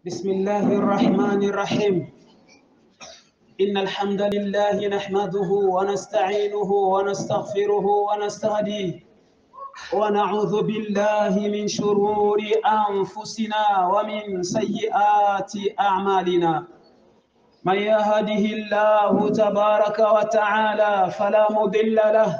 بسم الله الرحمن الرحيم إن الحمد لله نحمده ونستعينه ونستغفره ونستهديه ونعوذ بالله من شرور أنفسنا ومن سيئات أعمالنا من يهده الله تبارك وتعالى فلا مضل له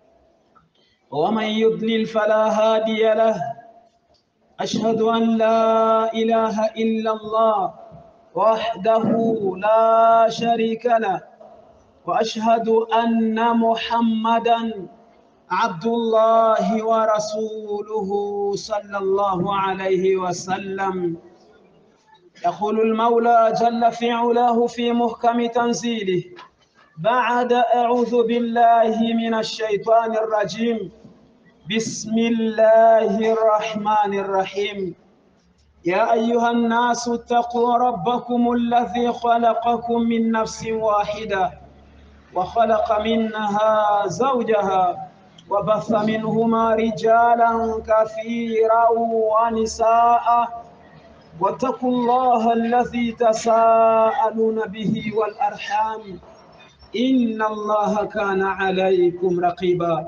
ومن يضلل فلا هادي له أشهد أن لا إله إلا الله وحده لا شريك له وأشهد أن محمدا عبد الله ورسوله صلى الله عليه وسلم يقول المولى جل في علاه في محكم تنزيله بعد أعوذ بالله من الشيطان الرجيم بسم الله الرحمن الرحيم يا أيها الناس اتقوا ربكم الذي خلقكم من نفس واحدة وخلق منها زوجها وبث منهما رجالا كثيرا ونساء واتقوا الله الذي تساءلون به والأرحام إن الله كان عليكم رقيبا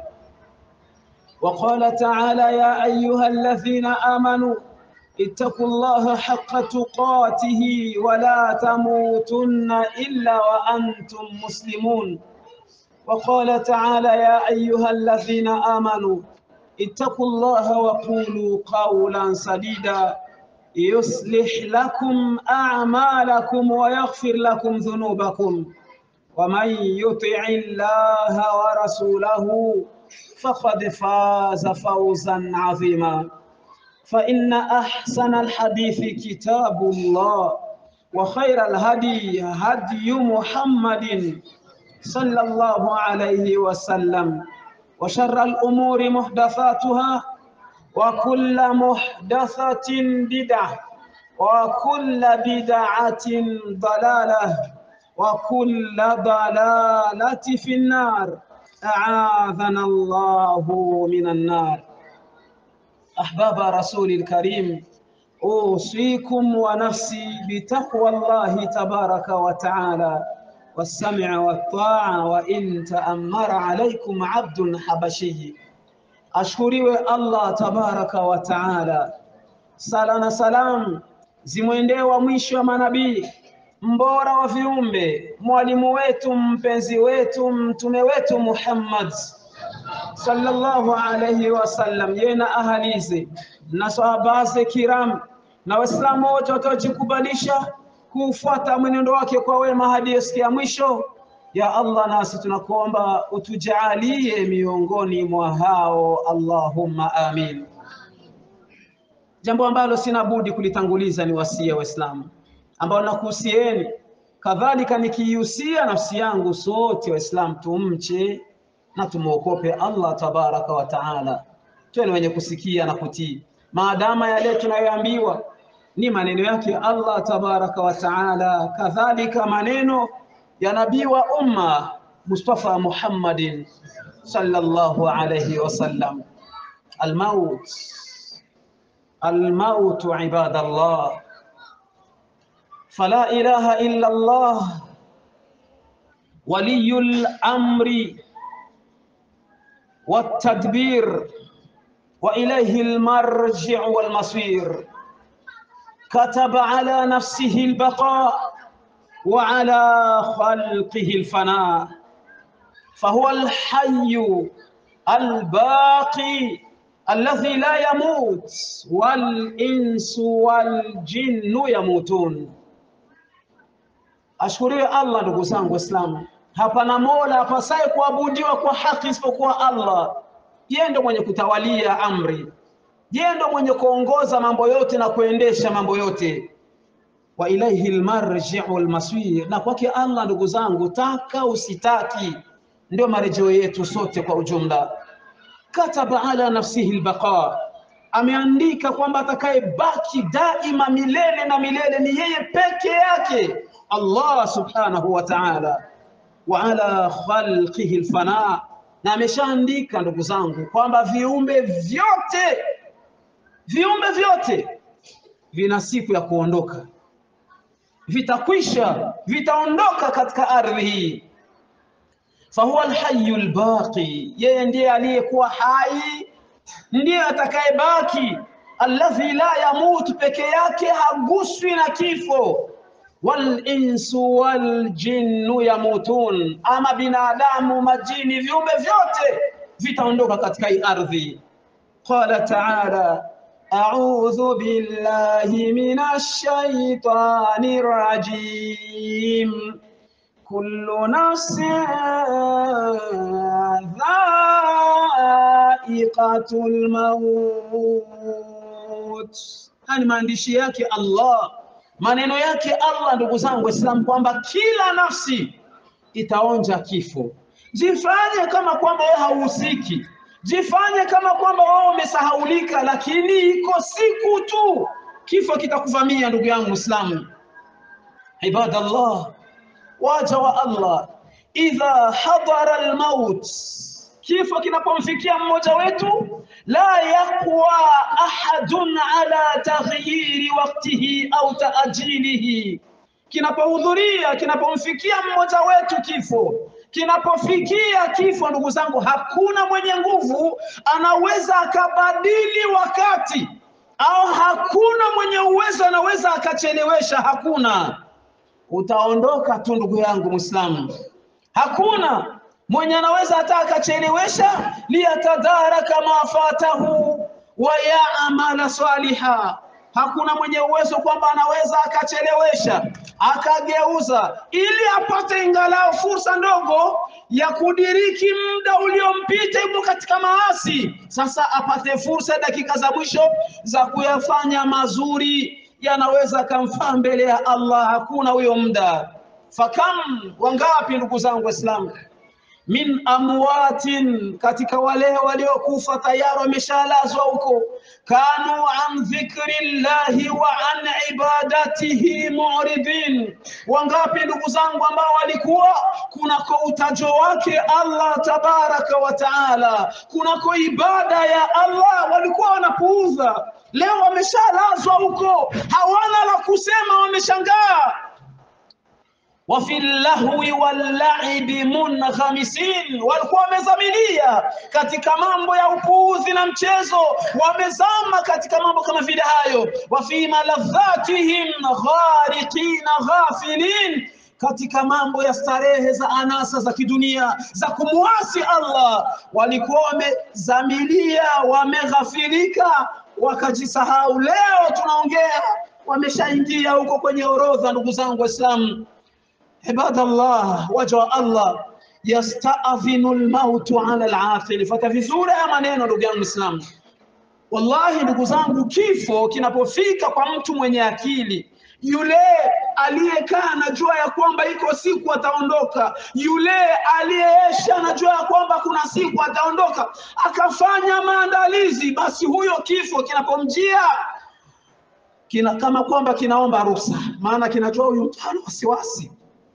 وقال تعالى يا أيها الذين آمنوا اتقوا الله حق تقاته ولا تموتن إلا وأنتم مسلمون وقال تعالى يا أيها الذين آمنوا اتقوا الله وقولوا قولا سديدا يصلح لكم أعمالكم ويغفر لكم ذنوبكم ومن يطع الله ورسوله فقد فاز فوزا عظيما فإن أحسن الحديث كتاب الله وخير الهدي هدي محمد صلى الله عليه وسلم وشر الأمور محدثاتها وكل محدثة بدعة وكل بدعة ضلالة وكل ضلالة في النار أعاذنا الله من النار أحباب رسول الكريم أوصيكم ونفسي بتقوى الله تبارك وتعالى والسمع والطاعة وإن تأمر عليكم عبد حبشي ashkuriwe Allah tabaraka wa taala. Sala na salam zimwendee wa mwisho wa manabii, mbora wa viumbe, mwalimu wetu, mpenzi wetu, mtume wetu Muhammad sallallahu alayhi wasallam, yeye na ahalize na sahabaze kiram na Waislamu wote wataojikubalisha kufuata mwenendo wake kwa wema hadi siku ya mwisho. Ya Allah, nasi tunakuomba utujalie miongoni mwa hao, Allahumma amin. Jambo ambalo sina budi kulitanguliza ni wasia Waislamu ambao nakuhusieni, kadhalika nikiihusia nafsi yangu, sote Waislamu tumche na tumwokope Allah tabaraka wa taala, tuwe ni wenye kusikia na kutii, maadama yale tunayoambiwa ni maneno yake Allah tabaraka wa taala, kadhalika maneno ya nabii wa umma Mustafa Muhammadin sallallahu alayhi wasallam. Almaut, almaut ibadallah, fala ilaha illa Allah waliyul amri والتدبير وإليه المرجع والمصير كتب على نفسه البقاء وعلى خلقه الفناء فهو الحي الباقي الذي لا يموت والإنس والجن يموتون ashukuriwe Allah ndugu zangu Waislamu hapana mola apasaye kuabudiwa kwa haki isipokuwa Allah yeye ndo mwenye kutawalia amri yeye ndo mwenye kuongoza mambo yote na kuendesha mambo yote wa ilaihi almarji'u almasir, na kwake Allah, ndugu zangu, taka usitaki, ndio marejeo yetu sote kwa ujumla. Kataba ala nafsihi albaqa, ameandika kwamba atakayebaki daima milele na milele ni yeye peke yake, Allah subhanahu wa ta'ala. Wa ala khalqihi alfana, na ameshaandika ndugu zangu kwamba viumbe vyote viumbe vyote vina siku ya kuondoka vitakwisha vitaondoka katika ardhi hii fahuwa alhayyu albaqi yeye ndiye aliyekuwa hai ndiye atakayebaki alladhi la yamut peke yake haguswi na kifo walinsu waljinnu yamutun ama binadamu majini viumbe vyote vitaondoka katika hii ardhi qala taala أعوذ بالله من الشيطان الرجيم كل نفس ذائقة الموت hani maandishi yake Allah maneno yake Allah ndugu zangu waislamu kwamba kila nafsi itaonja kifo jifanye kama kwamba wewe hauhusiki jifanye kama kwamba wewe umesahaulika lakini iko siku tu kifo kitakuvamia ndugu yangu muislamu ibadallah waja wa Allah idha hadara almaut kifo kinapomfikia mmoja wetu la yaqwa ahadun ala taghyiri waqtihi au taajilihi kinapohudhuria kinapomfikia mmoja wetu kifo kinapofikia kifo ndugu zangu hakuna mwenye nguvu anaweza akabadili wakati au hakuna mwenye uwezo anaweza akachelewesha hakuna utaondoka tu ndugu yangu Muislamu. Hakuna mwenye anaweza hata akachelewesha liyatadaraka ma fatahu wa yaamala saliha. Hakuna mwenye uwezo kwamba anaweza akachelewesha akageuza ili apate ingalau fursa ndogo ya kudiriki muda uliompita yupo katika maasi. Sasa apate fursa dakika za mwisho za kuyafanya mazuri yanaweza akamfaa mbele ya Allah, hakuna huyo muda. Fakam, wangapi ndugu zangu Waislamu, min amwatin, katika wale waliokufa tayari wameshalazwa huko, kanu an dhikri llahi wa an ibadatihi muridin. Wangapi ndugu zangu ambao walikuwa kunako utajo wake Allah tabaraka wa taala, kunako ibada ya Allah walikuwa wanapuuza leo wameshalazwa huko, hawana la kusema, wameshangaa. wa fi lahwi wallaibi munghamisin, walikuwa wamezamilia katika mambo ya upuuzi na mchezo, wamezama katika mambo kama vile hayo. wa fi maladhatihim ghariqina ghafilin katika mambo ya starehe za anasa za kidunia za kumwasi Allah, walikuwa wamezamilia, wameghafilika, wakajisahau. Leo tunaongea, wameshaingia huko kwenye orodha. Ndugu zangu Waislamu, ibadallah, waja wa Allah, yastadhinu lmautu ala alaqil. Fata vizuri haya maneno, ndugu yangu Muislamu. Wallahi ndugu zangu, kifo kinapofika kwa mtu mwenye akili yule aliyekaa anajua ya kwamba iko siku ataondoka, yule aliyeesha anajua ya kwamba kuna siku ataondoka, akafanya maandalizi, basi huyo kifo kinapomjia kina kama kwamba kinaomba ruhusa, maana kinajua huyu mtu hana wasiwasi,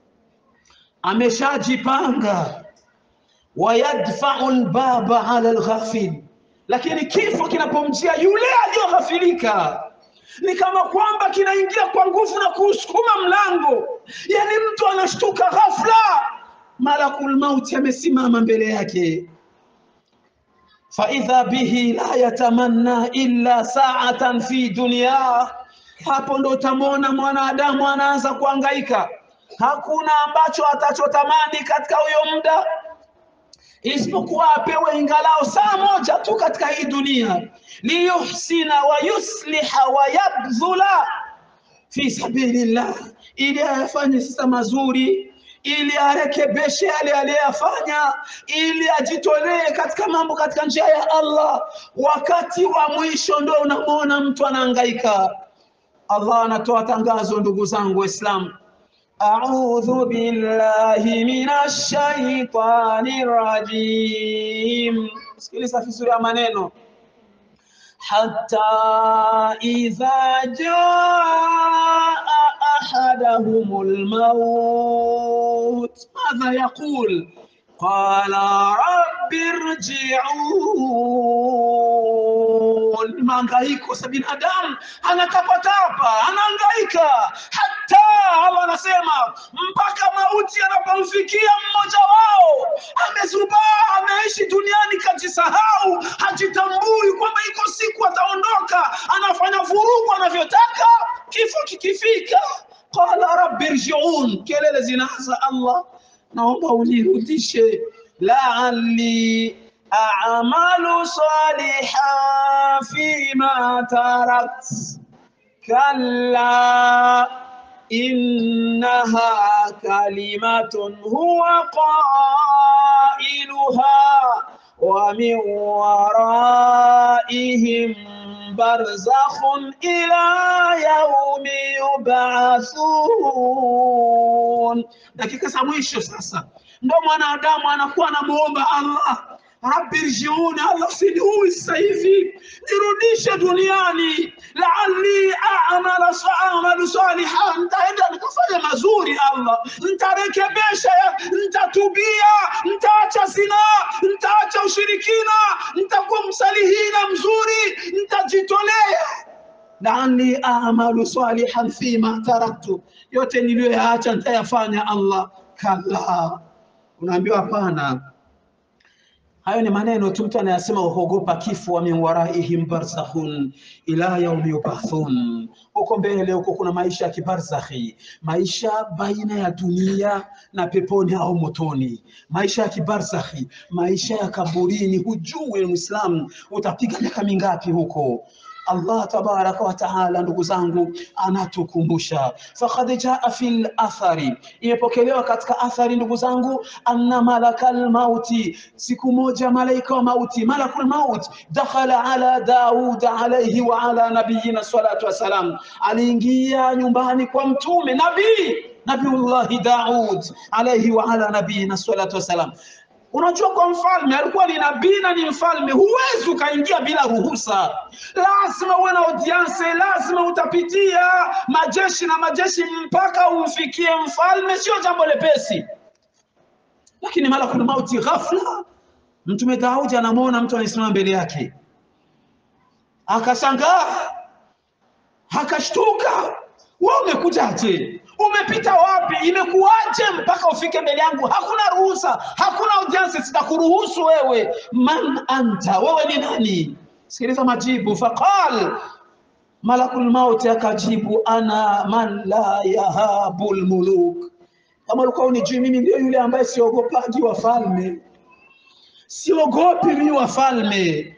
ameshajipanga. wayadfau lbaba ala lghafil, lakini kifo kinapomjia yule aliyoghafilika ni kama kwamba kinaingia kwa nguvu na kuusukuma mlango, yani mtu anashtuka ghafla, malakul mauti amesimama mbele yake. faidha bihi la yatamanna illa sa'atan fi dunya, hapo ndo utamwona mwanadamu anaanza kuangaika, hakuna ambacho atachotamani katika huyo muda isipokuwa apewe ingalao saa moja tu katika hii dunia, liyuhsina wa yusliha wa yabdhula fi sabilillah, ili ayafanye sasa mazuri, ili arekebeshe yale aliyafanya, ili ajitolee katika mambo katika njia ya Allah. Wakati wa mwisho ndo unamwona mtu anahangaika. Allah anatoa tangazo, ndugu zangu Waislamu, أعوذ بالله من الشيطان الرجيم sikiliza vizuri ya maneno حتى إذا جاء أحدهم الموت ماذا يقول قال رب ارجعون mahangaiko sa binadamu anatapatapa anahangaika hata anasema mpaka mauti yanapomfikia mmoja wao, amezubaa, ameishi duniani, kajisahau, hajitambui kwamba iko siku ataondoka, anafanya vurugu anavyotaka, kifo kikifika, qala rabbi rjiun, kelele zinaanza, Allah naomba unirudishe, laali a'malu salihan fima tarakt كلا إنها كلمة هو قائلها ومن ورائهم برزخ إلى يوم يبعثون dakika za mwisho sasa ndo mwanadamu anakuwa anamuomba Allah rabbi rjiuni, Allah usiniui sasa hivi, nirudishe duniani, laali amala amalu saliha, nitaenda nikafanya mazuri Allah, nitarekebesha, nitatubia, nitaacha zina, nitaacha ushirikina, nitakuwa msalihina mzuri, nitajitolea laali amalu salihan fima taraktu, yote niliyoyaacha nitayafanya Allah. Kalla, unaambiwa hapana. Hayo ni maneno tu mtu anayasema uogopa kifo, wa min waraihim barzakhun ila yaumi yubathun. Huko mbele huko kuna maisha ya kibarzakhi, maisha baina ya dunia na peponi au motoni, maisha ya kibarzakhi, maisha ya kaburini. Hujui Muislamu utapiga miaka mingapi huko. Allah tabaraka wa taala, ndugu zangu, anatukumbusha faqad jaa fil athari, imepokelewa katika athari, ndugu zangu, anna malakal mauti, siku moja malaika wa mauti, malakul maut dakhala ala Daud alayhi wa ala nabiyina salatu wassalam, aliingia nyumbani kwa mtume nabii Nabiullahi Daud alayhi wa ala nabiyina salatu wassalam. Unajua, kwa mfalme alikuwa ni nabii na ni mfalme, huwezi ukaingia bila ruhusa, lazima uwe na audience, lazima utapitia majeshi na majeshi mpaka umfikie mfalme. Sio jambo lepesi, lakini malakul mauti ghafla, mtume Daudi anamwona mtu anasimama mbele yake, akashangaa, akashtuka, wewe umekujaje? Umepita wapi? Imekuwaje mpaka ufike mbele yangu? Hakuna ruhusa, hakuna audience, sitakuruhusu wewe. Man anta, wewe ni nani? Sikiliza majibu. Faqal, malakul mauti akajibu, ana man la yahabu lmuluk. Kama ulikuwa unijui, mimi ndio yule ambaye siogopaji wafalme, siogopi mimi wafalme,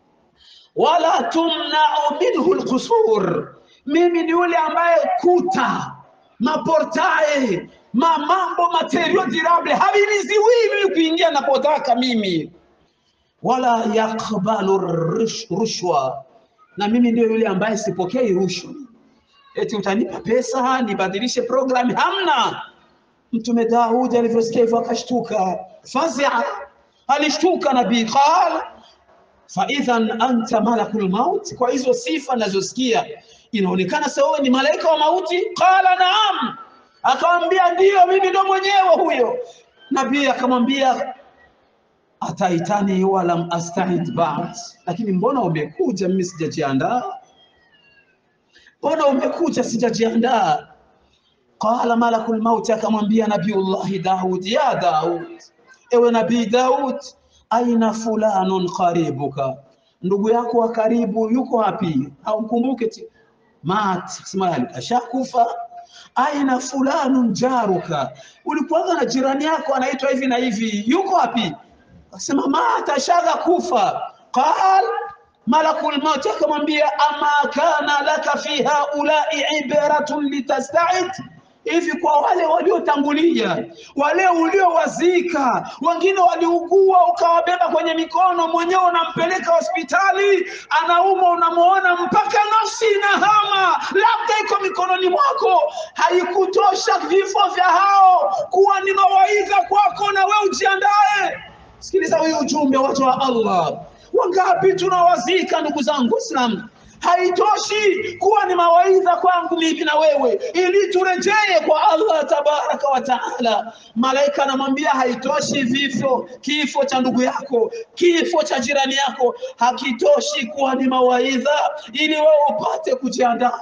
wala tumnau minhu lqusur, mimi ni yule ambaye kuta maportae ma mambo materio durable haviniziwii mimi kuingia napotaka mimi, wala yakbalu rushwa, na mimi ndio yule ambaye sipokei rushwa. Eti utanipa pesa nibadilishe programu? Hamna. Mtume Daudi alivyosikia hivyo akashtuka, fazia, alishtuka nabii. Qal fa idhan anta malakul maut, kwa hizo sifa nazosikia inaonekana sasa wewe ni malaika wa mauti. Qala naam, akamwambia ndiyo, mimi ndo mwenyewe huyo. Nabii akamwambia ataitani walam astahid ba'd, lakini mbona umekuja, mimi sijajiandaa? Mbona umekuja, sijajiandaa? Qala malakul mauti, akamwambia Nabiullahi Daud, ya Daud, ewe nabii Daud, aina fulanun qaribuka, ndugu yako wa karibu yuko wapi? Haumkumbuke mat sema ashakufa. Aina fulanun jaruka, ulikuwa na jirani yako anaitwa hivi na hivi, yuko wapi? Akasema mat, ashaga kufa. Qal malakul maut akamwambia, ama kana laka fi haulai ibratun litasta'id hivi kwa wale waliotangulia, wale uliowazika, wengine waliugua, ukawabeba kwenye mikono, mwenyewe unampeleka hospitali, anaumwa, unamuona mpaka nafsi inahama, labda iko mikononi mwako. Haikutosha vifo vya hao kuwa ni mawaidha kwako, na wewe ujiandae. Sikiliza huyu ujumbe, watu wa Allah, wangapi tunawazika, ndugu zangu Waislamu haitoshi kuwa ni mawaidha kwangu mimi na wewe, ili turejee kwa Allah tabaraka wa taala. Malaika anamwambia haitoshi vifo, kifo cha ndugu yako, kifo cha jirani yako hakitoshi kuwa ni mawaidha, ili wewe upate kujiandaa.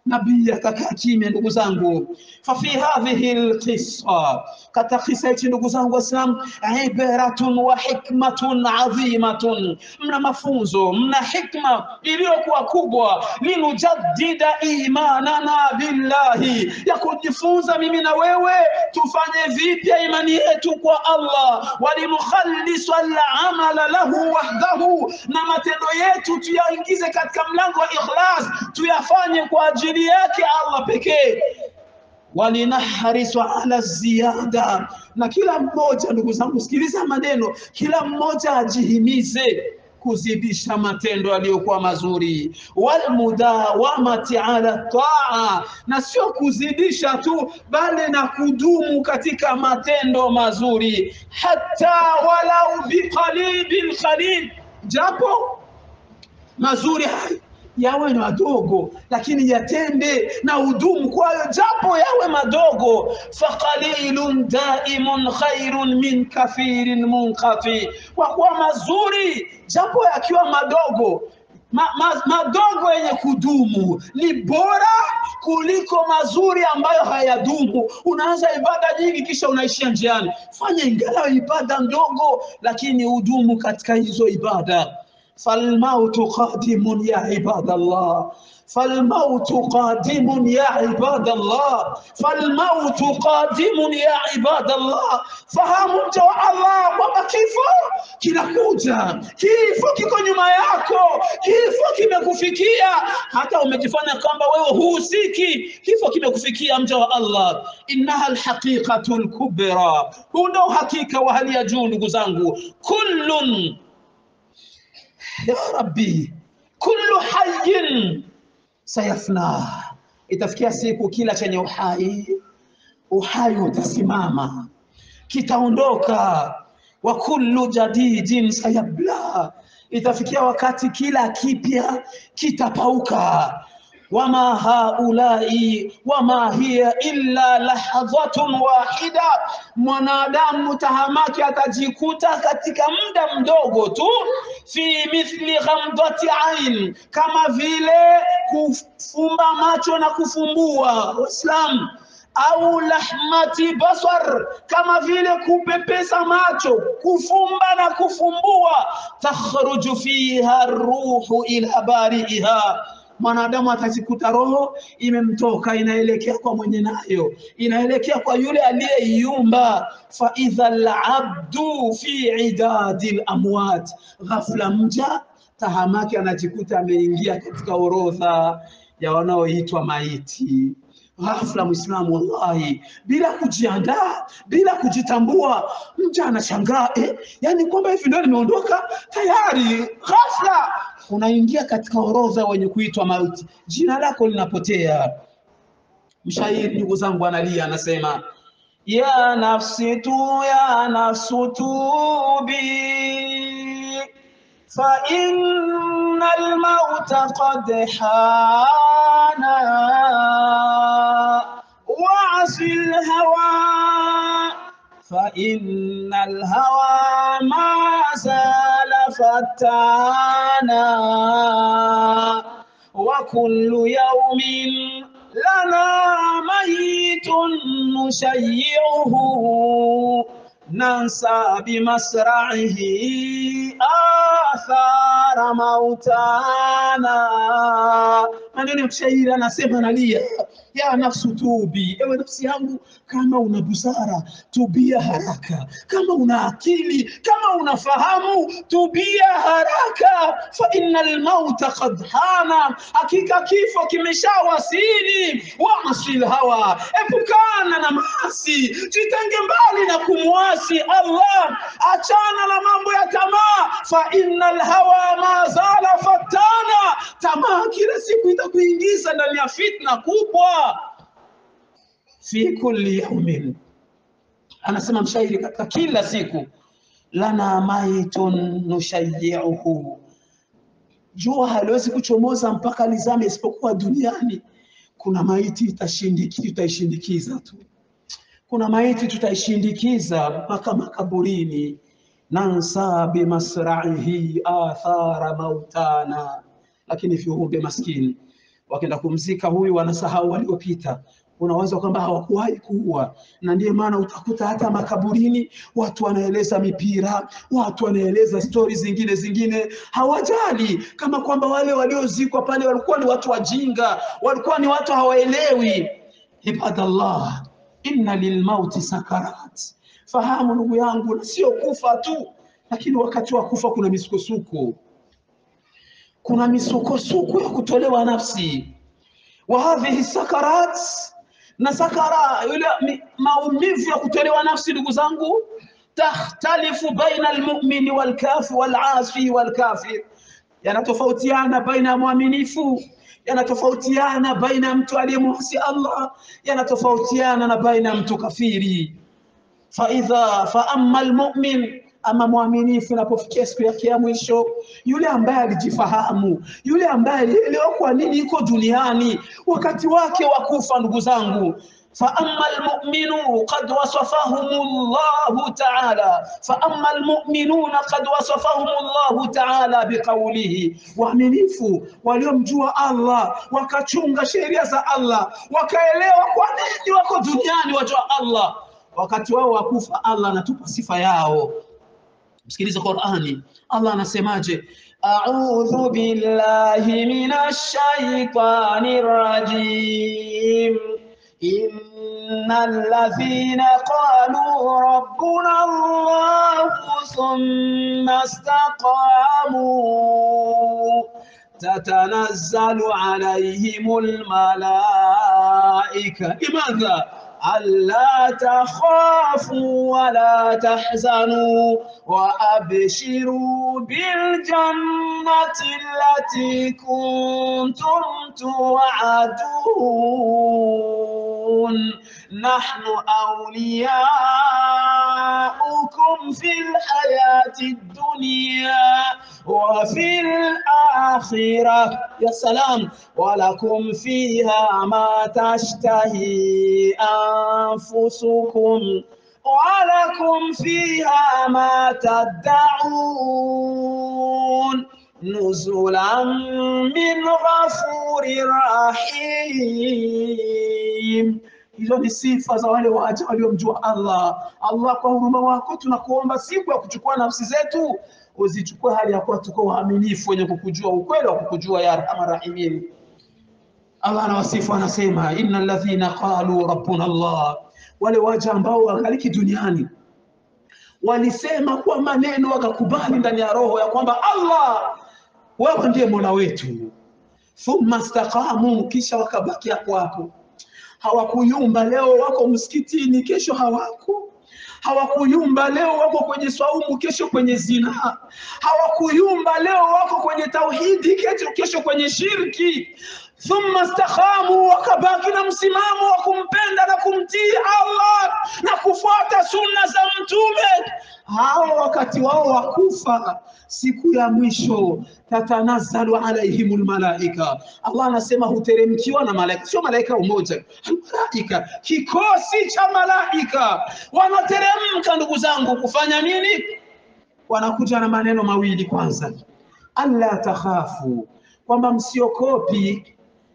nabii akakaa kimya ndugu zangu fafi hadhihi lqissa katika kisa hichi ndugu zangu waislam ibaratun wa hikmatun adhimatun mna mafunzo mna hikma iliyokuwa kubwa linujaddida imanana billahi ya kujifunza mimi na wewe tufanye vipya imani yetu kwa allah walinukhalisa lamala lahu wahdahu na matendo yetu tuyaingize katika mlango wa ikhlas tuyafanye kwa ajili yake allah pekee walinahrisu ala ziyada na kila mmoja ndugu zangu sikiliza maneno kila mmoja ajihimize kuzidisha matendo yaliyokuwa mazuri walmudawamati ala taa na sio kuzidisha tu bali na kudumu katika matendo mazuri hata walau biqalibin qalil japo mazuri hayo yawe madogo lakini yatende na udumu kwayo japo yawe madogo faqalilun daimun khairun min kathirin munqati kwa kuwa mazuri japo yakiwa madogo ma, ma, madogo yenye kudumu ni bora kuliko mazuri ambayo hayadumu unaanza ibada nyingi kisha unaishia njiani fanya ingawa ibada ndogo lakini udumu katika hizo ibada فالموت قادم يا عباد الله فالموت قادم يا عباد الله فالموت قادم يا عباد الله fahamu mja wa Allah kwamba kifo kinakuja, kifo kiko nyuma yako, kifo kimekufikia, hata umejifanya kwamba wewe huhusiki, kifo kimekufikia mja wa Allah. Innaha alhaqiqatu alkubra, huu ndio uhakika wa hali ya juu, ndugu zangu. Kullun ya rabbi kullu hayyin sayafna itafikia siku kila chenye uhai uhai utasimama kitaondoka wa kullu jadidin sayabla itafikia wakati kila kipya kitapauka wama haulai wama hiya illa lahadhatun wahida, mwanadamu tahamaki atajikuta katika muda mdogo tu, fi mithli ghamdati ain, kama vile kufumba macho na kufumbua. Waislamu au lahmati basar, kama vile kupepesa macho, kufumba na kufumbua. Takhruju fiha ruhu ila bariiha mwanadamu atajikuta roho imemtoka inaelekea kwa mwenye nayo inaelekea kwa yule aliyeiumba fa idha labdu fi idadi lamwat ghafla mja tahamaki anajikuta ameingia katika orodha ya wanaoitwa maiti ghafla mwislamu wallahi bila kujiandaa bila kujitambua mja anashangaa eh, yani kwamba hivi ndio nimeondoka tayari ghafla unaingia katika orodha wenye kuitwa mauti jina lako linapotea mshairi ndugu zangu analia anasema ya nafsi tu ya nafsu tubi fa inna almauta qad hana وعص الهوى فإن الهوى ما زال فتانا وكل يوم لنا ميت نشيعه ننسى بمسرعه آثار موتانا maneno ya mshairi anasema nalia ya nafsu tubi ewe nafsi yangu kama una busara tubia haraka kama una akili kama unafahamu tubia haraka fa inna almauta qad hana hakika kifo kimeshawasili waasi hawa epukana na maasi jitenge mbali na kumwasi allah achana na mambo ya tamaa fa inna alhawa ma zala fatana tamaa kila siku itakuingiza ndani ya fitna kubwa fi kulli yaumin anasema mshairi katika kila siku lana maitun nushayiuhu jua haliwezi kuchomoza mpaka lizame isipokuwa duniani kuna maiti itashindiki tutaishindikiza tu kuna maiti tutaishindikiza mpaka makaburini nansa bimasraihi athara mautana lakini viumbe maskini wakienda kumzika huyu wanasahau waliopita unaweza kwamba hawakuwahi kuua, na ndiyo maana utakuta hata makaburini watu wanaeleza mipira, watu wanaeleza stori zingine zingine, hawajali kama kwamba wale waliozikwa pale walikuwa ni watu wajinga, walikuwa ni watu hawaelewi. Ibadallah, inna lilmauti sakarat, fahamu ndugu yangu, na sio kufa tu, lakini wakati wa kufa kuna misukosuko, kuna misukosuko ya kutolewa nafsi wa hadhihi sakarat na sakara yule mi- maumivu ya kutolewa nafsi ndugu zangu takhtalifu baina almu'mini walkafi walasi walkafir yanatofautiana baina ya mwaminifu yanatofautiana baina ya mtu aliyemwasi Allah yanatofautiana na baina ya mtu kafiri faidha faama almu'min ama mwaminifu inapofikia siku yake ya mwisho, yule ambaye alijifahamu, yule ambaye alielewa kwa nini iko duniani, wakati wake wa kufa, ndugu zangu فأما المؤمنون قد وصفهم الله تعالى فأما المؤمنون قد وصفهم الله تعالى بقوله waaminifu waliomjua Allah wakachunga sheria za Allah wakaelewa kwa nini wako duniani wajua Allah wakati wao wa kufa Allah anatupa sifa yao msikilize Qur'ani Allah anasemaje a'udhu billahi minash shaitanir rajim innal ladhina qalu rabbuna Allah thumma istaqamu تتنزل عليهم الملائكة لماذا؟ ألا تخافوا ولا تحزنوا وأبشروا بالجنة التي كنتم توعدون نحن أولياؤكم في الحياة الدنيا وفي الآخرة يا سلام ولكم فيها ما تشتهي أنفسكم ولكم فيها ما تدعون نزلا من غفور رحيم hizo ni sifa za wale waja waliomjua Allah. Allah, kwa huruma wako tunakuomba siku ya kuchukua nafsi zetu uzichukue hali ya kuwa tuko waaminifu wenye kukujua ukweli wa kukujua ya arhamar rahimin. Allah anawasifu anasema, innal ladhina qalu rabbuna Allah, wale waja ambao wangaliki duniani walisema kwa maneno wakakubali ndani ya roho ya kwamba Allah, wewe ndiye mola wetu, thumma istaqamu, kisha wakabaki hapo hapo hawakuyumba. Leo wako msikitini, kesho hawako. Hawakuyumba, leo wako kwenye swaumu, kesho kwenye zina. Hawakuyumba, leo wako kwenye tauhidi, kesho, kesho kwenye shirki. Thumma istakhamu, wakabaki na msimamo wa kumpenda na kumtii Allah na kufuata sunna za Mtume. Hao wakati wao wa kufa, siku ya mwisho, tatanazzalu alaihimul malaika, Allah anasema huteremkiwa na malaika, sio malaika umoja, malaika, kikosi cha malaika wanateremka, ndugu zangu, kufanya nini? Wanakuja na maneno mawili. Kwanza, alla takhafu, kwamba msiokopi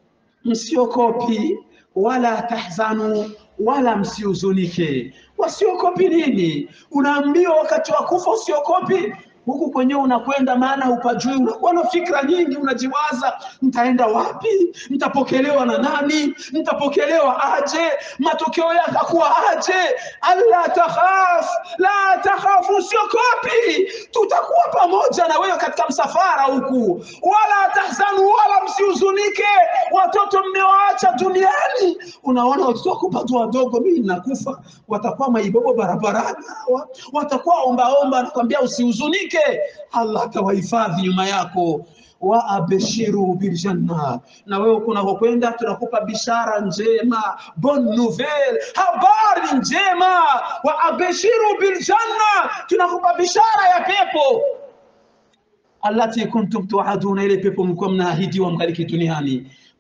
msiokopi wala tahzanu wala msihuzunike. Wasiokopi nini? Unaambiwa wakati wa kufa usiokopi, huku kwenyewe unakwenda, maana hupajui, unakuwa na fikra nyingi, unajiwaza, nitaenda wapi? Nitapokelewa na nani? Nitapokelewa aje? Matokeo yake akuwa aje? alla takhaf la takhaf, usiokopi, tutakuwa pamoja na wewe katika msafara huku, wala tahzanu, wala msihuzunike. Watoto mmewaacha duniani, unaona watoto wako bado wadogo, mimi nakufa, watakuwa maibobo barabarani, hawa watakuwa ombaomba, anakwambia usihuzunike, Allah atawahifadhi nyuma yako wa abshiru biljanna, na wewe kunakokwenda tunakupa bishara njema, bonne nouvelle, habari njema. Wa abshiru biljanna, tunakupa bishara ya pepo allati kuntum tuaduna, ile pepo mlikuwa mnaahidiwa mkaliki duniani.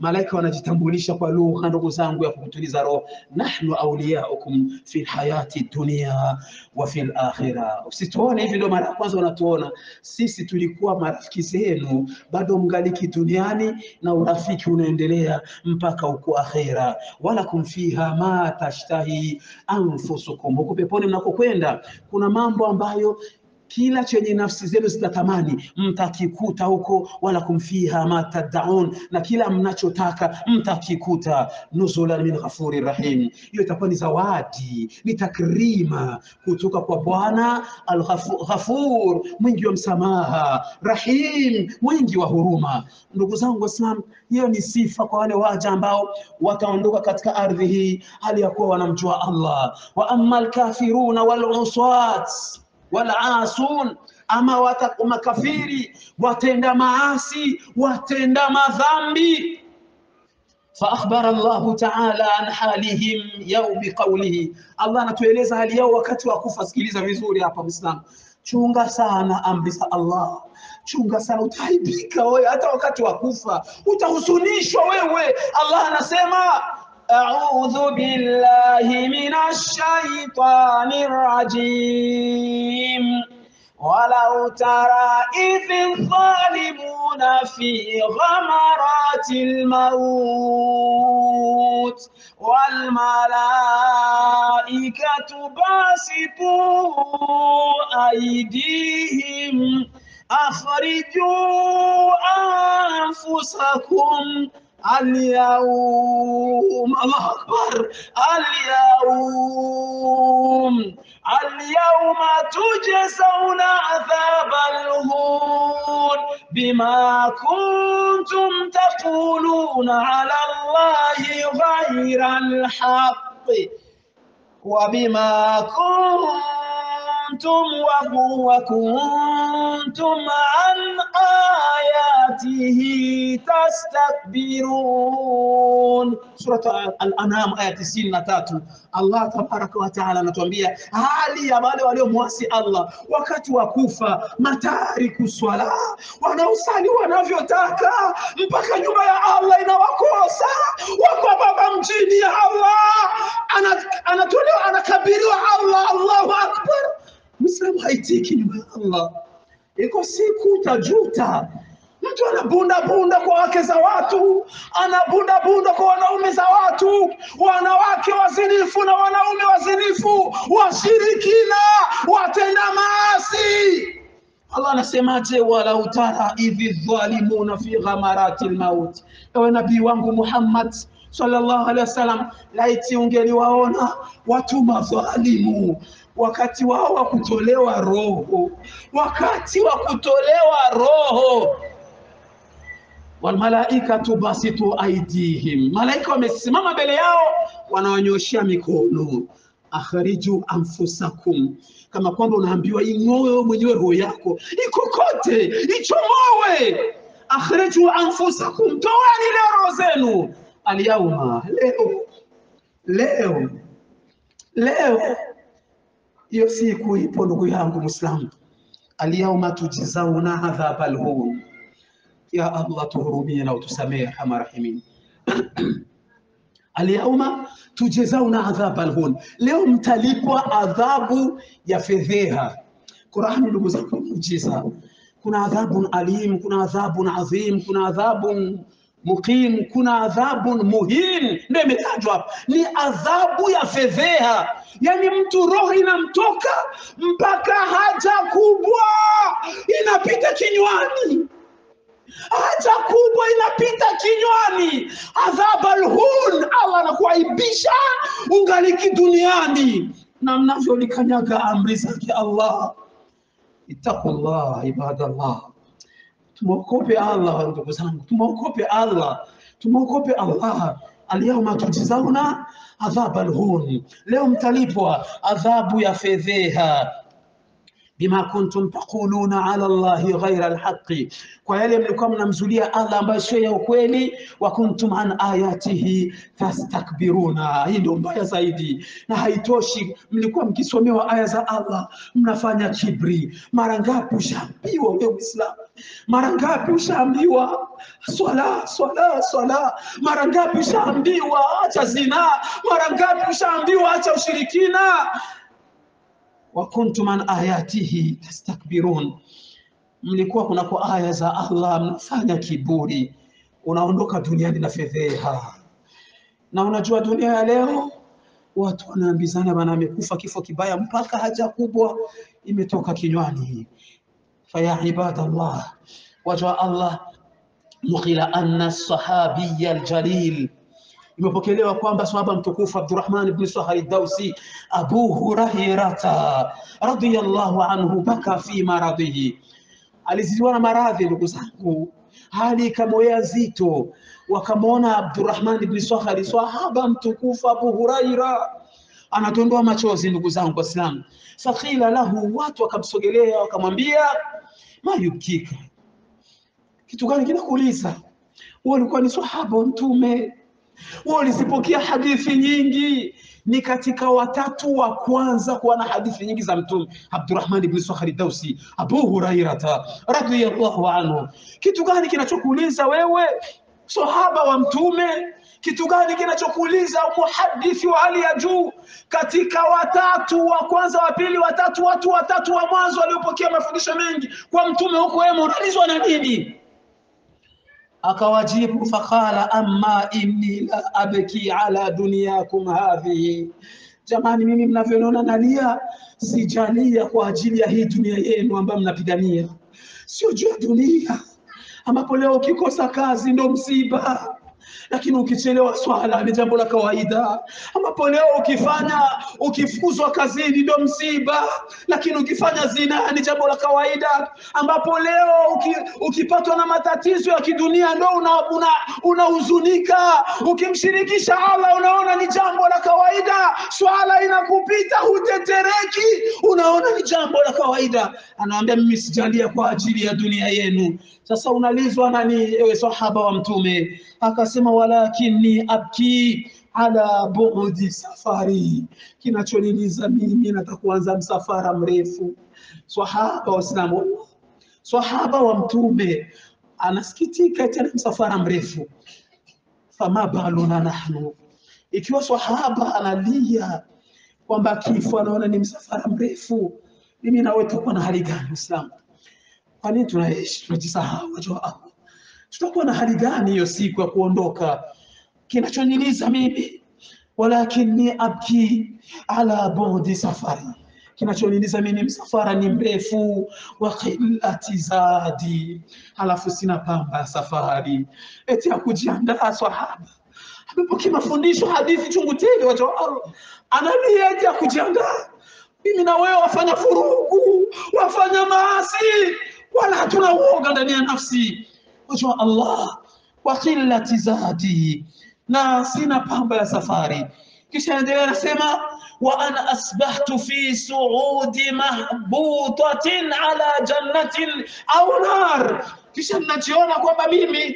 malaika wanajitambulisha kwa lugha, ndugu zangu, ya kukutuliza roho, nahnu auliyaukum fi lhayati dunia wa fi lakhira. Usituone hivi, ndio mara ya kwanza unatuona sisi, tulikuwa marafiki zenu bado mgaliki duniani, na urafiki unaendelea mpaka huko akhera. walakum fiha ma tashtahi anfusukum, huko peponi mnakokwenda kuna mambo ambayo kila chenye nafsi zenu zitatamani mtakikuta huko, wala kumfiha ma taddaun, na kila mnachotaka mtakikuta. nuzulan min ghafuri rahim, hiyo itakuwa ni zawadi, ni takrima kutoka kwa Bwana Al-Ghafur, mwingi wa msamaha, Rahim, mwingi wa huruma. Ndugu zangu Waislamu, hiyo ni sifa kwa wale waja ambao wataondoka katika ardhi hii hali ya kuwa wanamjua Allah. wa amma alkafiruna wal uswat walasun, ama wata, makafiri watenda maasi watenda madhambi. Faakhbara Allahu taala an halihim yau biqaulihi, Allah anatueleza hali yao wakati wa kufa. Sikiliza vizuri hapa Muislamu, chunga sana amri za Allah, chunga sana, utaibika wewe, hata wakati wa kufa utahuzunishwa wewe. Allah anasema أعوذ بالله من الشيطان الرجيم ولو ترى إذ الظالمون في غمرات الموت والملائكة باسطوا أيديهم أخرجوا أنفسكم اليوم الله أكبر اليوم اليوم تجزون عذاب الهون بما كنتم تقولون على الله غير الحق وبما كنتم وكنتم عن آياته تستكبرون سورة الأنعام آية 93 Allah tabaraka wa taala anatuambia hali ya wale waliomwasi Allah wakati wa kufa, matariku swala, wanaosali wanavyotaka mpaka nyumba ya Allah inawakosa, wako baba mjini ya Allah, anatolewa anakabiriwa Allah, Allahu akbar. Muislamu haitiki nyumba ya Allah, iko siku utajuta. Mtu anabunda bunda kwa wake za watu, anabunda bunda kwa wanaume za watu, wanawake wazinifu na wanaume wazinifu, washirikina, watenda maasi. Allah anasemaje? walau tara idhi dhalimuna fi ghamarati lmauti, ewe nabii wangu Muhammad sallallahu alaihi wasallam, laiti ungeliwaona watu madhalimu wakati wao wa kutolewa roho, wakati wa kutolewa roho walmalaikatu basitu aidihim, malaika wamesimama mbele yao wanawanyoshea mikono. Akhriju anfusakum, kama kwamba unaambiwa ing'oe mwenyewe roho yako ikokote, ichomowe. Akhriju anfusakum, toweni leo roho zenu. Alyauma, leo leo leo, hiyo siku ipo ndugu yangu Muislamu. Alyauma tujizauna adhaba alhun ya Allah tuhurumie na utusamehe arhamar rahimin. Alyauma tujezauna adhaba alhun, leo mtalipwa adhabu ya fedheha. Qurani ndugu zangu ni muujiza. Kuna adhabun alim, kuna adhabun adhim, kuna adhabun muqim, kuna adhabun muhin, ndio imetajwa hapa. Ni adhabu ya fedheha, yaani mtu roho inamtoka mpaka haja kubwa inapita kinywani haja kubwa inapita kinywani. Adhab alhun, Allah anakuaibisha ungaliki duniani na mnavyolikanyaga amri zake Allah. Ittaqullah ibadallah, tumwogope Allah ndugu zangu, tumwogope Allah, tumwogope Allah. Alyawma tujizauna adhab alhun, leo mtalipwa adhabu ya fedheha bima kuntum taquluna ala Allahi ghaira alhaqi, kwa yale mlikuwa mnamzulia Allah ambayo sio ya ukweli. Wa kuntum an ayatihi tastakbiruna, hii ndio mbaya zaidi. Na haitoshi, mlikuwa mkisomewa aya za Allah mnafanya kibri. Mara ngapi ushaambiwa wewe Muislamu? Mara ngapi ushaambiwa swala swala swala? Mara ngapi ushaambiwa acha zina? Mara ngapi ushaambiwa acha ushirikina? wa kuntum an ayatihi tastakbirun, mlikuwa kunako aya za Allah mnafanya kiburi, unaondoka duniani na fedheha. Na unajua dunia ya leo watu wanaambizana bana, amekufa kifo kibaya, mpaka haja kubwa imetoka kinywani. Faya ibadallah, waja wa Allah, nuqila anna sahabiya aljalil imepokelewa kwamba sahaba mtukufu Abdurrahman ibn Sahari Dausi Abu Hurairata radhiyallahu anhu baka fi maradhihi, alizidiwa na maradhi ndugu zangu, hali ikamwea zito, wakamwona Abdurrahman ibn Sahari sahaba mtukufu Abu Huraira anatondoa machozi, ndugu zangu Waislamu. Fakila lahu, watu wakamsogelea wakamwambia, ma yubkika, kitu gani kinakuuliza? Wewe ulikuwa ni sahaba wa Mtume wao walizipokea hadithi nyingi, ni katika watatu wa kwanza kuwa na hadithi nyingi za Mtume, Abdurrahman ibn Sakhri Dausi, Abu Hurairata radhiyallahu anhu. Kitu gani kinachokuuliza wewe sahaba wa Mtume? Kitu gani kinachokuuliza muhadithi wa hali ya juu katika watatu wa kwanza, wa pili, watatu, watu watatu wa mwanzo waliopokea mafundisho mengi kwa Mtume, huko wewe unaulizwa na nini? akawajibu faqala amma inni la abki ala dunyakum hadhihi, jamani, mimi mnavyoniona nalia, sijalia kwa ajili ya hii dunia yenu ambayo mnapigania, sio juu ya dunia ambapo leo ukikosa kazi ndo msiba lakini ukichelewa swala ni jambo la kawaida, ambapo leo ukifanya ukifukuzwa kazini ndo msiba, lakini ukifanya zina ni jambo la kawaida, ambapo leo uki, ukipatwa na matatizo ya kidunia ndo unahuzunika, una, una ukimshirikisha Allah unaona ni jambo la kawaida, swala inakupita hutetereki, unaona ni jambo la kawaida. Anawaambia mimi sijalia kwa ajili ya dunia yenu. Sasa unalizwa nani, ewe sahaba wa Mtume? Akasema walakini abki ala bu'di safari, kinachoniliza mimi nataka kuanza msafara mrefu. Sahaba Waislamu, sahaba wa Mtume anasikitika tena msafara mrefu. Fama baluna nahnu, ikiwa sahaba analia kwamba kifo anaona ni msafara mrefu, mimi nawe tutakuwa na hali gani Uislamu? Kwa nini tunaishi tunajisahau? Wajua Allah, tutakuwa na hali gani hiyo siku ya kuondoka? Kinachoniliza mimi walakini abki ala budi safari, kinachoniliza mimi msafara ni mrefu, wa qillati zadi, halafu sina pamba ya safari, eti ya kujiandaa. Sahaba amepokea mafundisho hadithi chungu tele, wajua Allah, analia eti ya kujiandaa. Mimi na wewe wafanya furugu, wafanya maasi wala hatuna uoga ndani ya nafsi. Wajua Allah, wa qillati zadi, na sina pamba ya safari. Kisha endelea nasema, wa ana asbahtu fi suudi mahbutatin ala jannatin au nar, kisha ninajiona kwamba mimi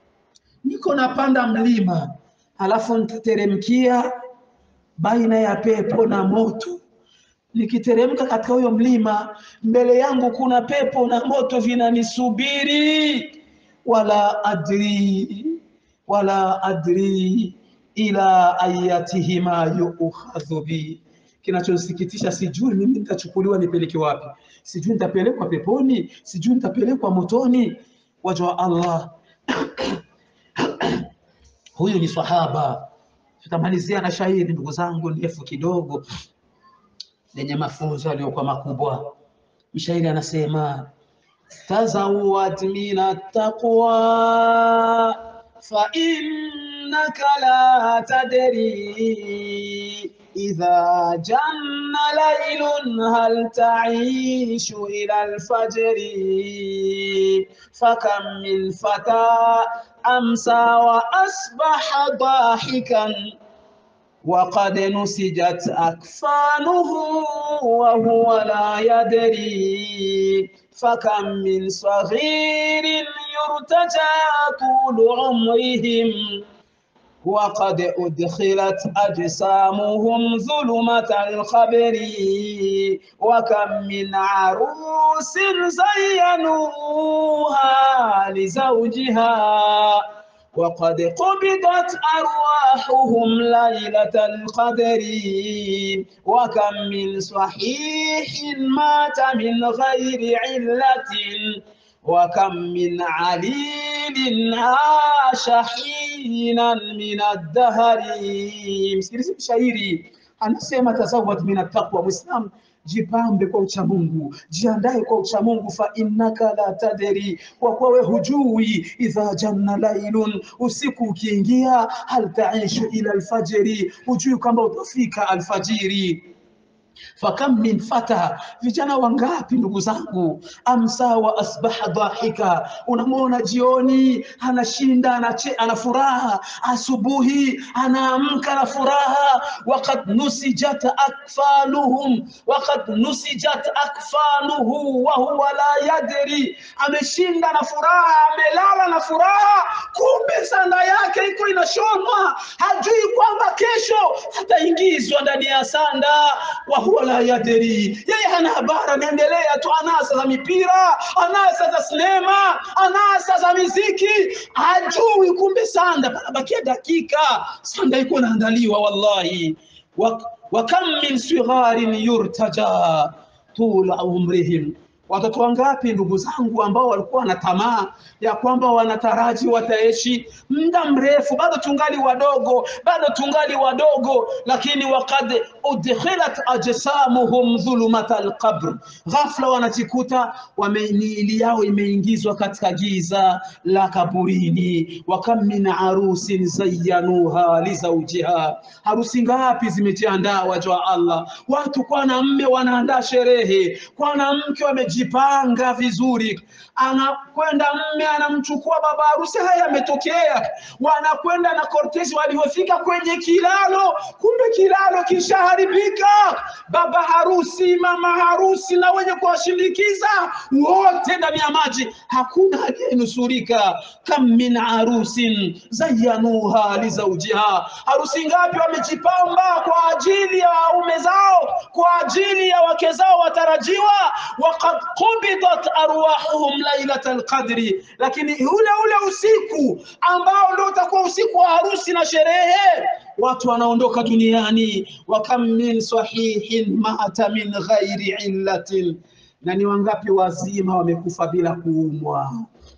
niko napanda mlima alafu nitateremkia baina ya pepo na moto nikiteremka katika huyo mlima, mbele yangu kuna pepo na moto vinanisubiri, wala adri wala adri ila ayatihima yukhadhu bi. Kinachosikitisha, sijui mimi nitachukuliwa nipeleke wapi, sijui nitapelekwa peponi, sijui nitapelekwa motoni. Waja wa Allah huyu ni sahaba. Tutamalizia na shairi, ndugu zangu, ndefu kidogo lenye mafunzo yaliyokuwa makubwa. Mshairi anasema tazawad min attaqwa fa innaka la tadri idha janna laylun hal ta'ishu ila alfajri fakam min fata amsa wa asbaha dahikan وقد نسجت أكفانه وهو لا يدري فكم من صغير يرتجى طول عمرهم وقد أدخلت أجسامهم ظلمة الخبر وكم من عروس زينوها لزوجها وقد قبضت أرواحهم ليلة القدر وكم من صحيح مات من غير علة وكم من عليل عاش حينا من الدهر msikilize mshairi anasema tazawad min attaqwa mwislam jipambe kwa uchamungu jiandae kwa uchamungu fa innaka la tadri kwa kuwa we hujui idha janna lailun usiku ukiingia hal taishu ila alfajiri hujui kwamba utafika alfajiri fakam min fata, vijana wangapi ndugu zangu, amsa wa asbaha dhahika, unamwona jioni anashinda anache, ana furaha, asubuhi anaamka na furaha. Waqad nusijat akfaluhum, waqad nusijat akfaluhu wa huwa la yadri, ameshinda na furaha, amelala na furaha, kumbe sanda yake iko inashonwa, hajui kwamba kesho ataingizwa ndani ya sanda wa huwa la yadri, yeye hana habari, anaendelea tu anasa za mipira, anasa za sinema, anasa za miziki, hajui kumbe sanda panabakia dakika, sanda iko inaandaliwa. Wallahi, wa, wa kam min sigharin yurtaja tula umrihim Watoto wangapi ndugu zangu ambao walikuwa na tamaa ya kwamba wanataraji wataishi muda mrefu, bado tungali wadogo, bado tungali wadogo, lakini wakad udkhilat ajsamuhum dhulumat alqabr, ghafla wanajikuta miili yao imeingizwa katika giza la kaburini. Wa kam min arusin zayyanuha lizaujiha, harusi ngapi zimejiandaa waja wa Allah, watu kwa na mme wanaandaa sherehe, kwa na mke wameji amejipanga vizuri, anakwenda mme anamchukua baba harusi. Haya yametokea, wanakwenda na kortesi, walivyofika kwenye kilalo, kumbe kilalo kishaharibika. Baba harusi, mama harusi na wenye kuwashindikiza wote ndani ya maji, hakuna aliyenusurika. Kam min arusin zayyanuha lizaujiha, harusi ngapi wamejipamba kwa ajili ya waume zao, kwa ajili ya wake zao watarajiwa, waqad qubidat arwahuhum lailatal qadri, lakini ule ule usiku ambao ndio utakuwa usiku wa harusi na sherehe, watu wanaondoka duniani. wa kam min sahihin mata min ghairi illatin, na ni wangapi wazima wamekufa bila kuumwa?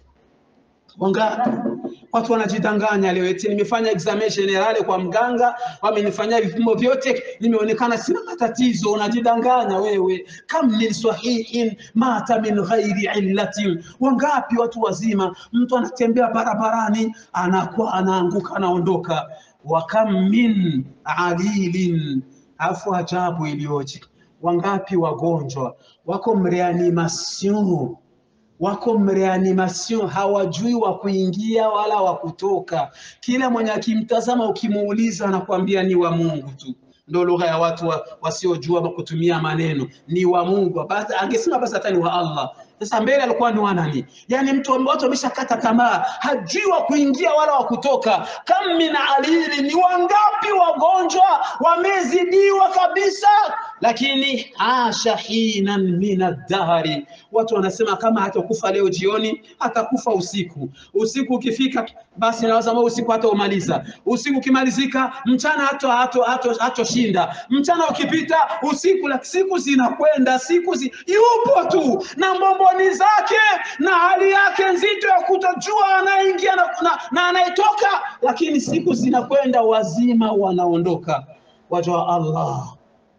Wangapi? Watu wanajidanganya leo, eti nimefanya examination generale kwa mganga, wamenifanyia vipimo vyote, nimeonekana sina matatizo. Unajidanganya wewe. Kam min sahihin mata min ghairi illatin, wangapi watu wazima, mtu anatembea barabarani anakuwa anaanguka, anaondoka. Wa kam min alilin, afu ajabu iliyoje, wangapi wagonjwa wako mreanimation wako mreanimation, hawajui wa kuingia wala wa kutoka. Kila mwenye akimtazama ukimuuliza, anakuambia ni wa Mungu tu. Ndo lugha ya watu wa, wasiojua kutumia maneno, ni wa Mungu. Basi angesema basi hata ni wa Allah. Sasa mbele alikuwa ni wa nani? Yani mtu watu wameshakata tamaa, hajui wa kuingia wala wa kutoka. Kam min alili, ni wangapi wagonjwa wamezidiwa kabisa, lakini asha hinan min ad-dahri, watu wanasema kama hatakufa leo jioni atakufa usiku. Usiku ukifika basi naweza usiku hata umaliza. Usiku ukimalizika mchana hato hato hato hatoshinda. Mchana ukipita usiku, la siku zinakwenda, siku zi, yupo tu na mbomboni zake na hali yake nzito ya kutojua anaingia na, na, na anayetoka, lakini siku zinakwenda, wazima wanaondoka. Waja wa Allah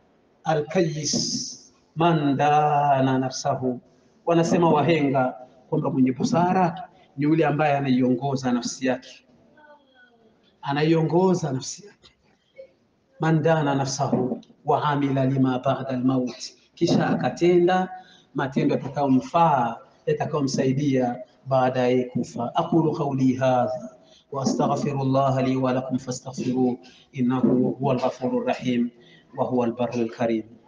alkayis man dana nafsahu, wanasema wahenga kwamba mwenye busara ni yule ambaye anaiongoza nafsi yake, anaiongoza nafsi yake. Man dana nafsahu wa amila lima ba'da almaut, kisha akatenda matendo yatakayomfaa yatakayomsaidia baadaye kufa. aqulu qawli hadha واستغفر الله لي ولكم فاستغفروه انه هو الغفور الرحيم وهو البر الكريم